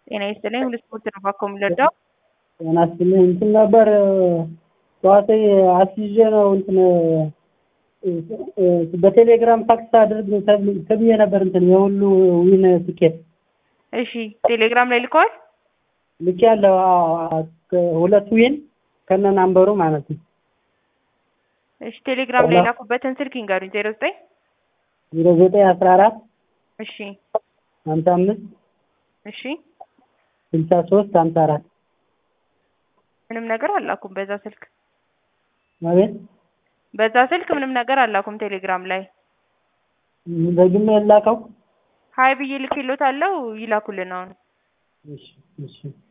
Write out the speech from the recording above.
ጤና ይስጥልኝ። ሁሉ ስፖርት ነው ባኮ የሚለዳው ጤና ይስጥልኝ። እንትን ነበር ጠዋት አስይዤ ነው እንትን በቴሌግራም ፋክስ አድርግ ተብዬ ነበር እንትን የሁሉ ዊን ትኬት እሺ፣ ቴሌግራም ላይ ልከዋል። ልክ ያለው ሁለት ዊን ከነ ናምበሩ ማለት ነው። እሺ፣ ቴሌግራም ላይ ላኩበትን ስልክ ይንገሩኝ። ዜሮ ዘጠኝ ዜሮ ዘጠኝ አስራ አራት እሺ፣ ሀምሳ አምስት እሺ። ስልሳ ሶስት ሀምሳ አራት ምንም ነገር አላኩም በዛ ስልክ ማለት በዛ ስልክ ምንም ነገር አላኩም። ቴሌግራም ላይ በግሜ የላከው ሀይ ብዬ ልክሎታለሁ። ይላኩልን አሁን እሺ እሺ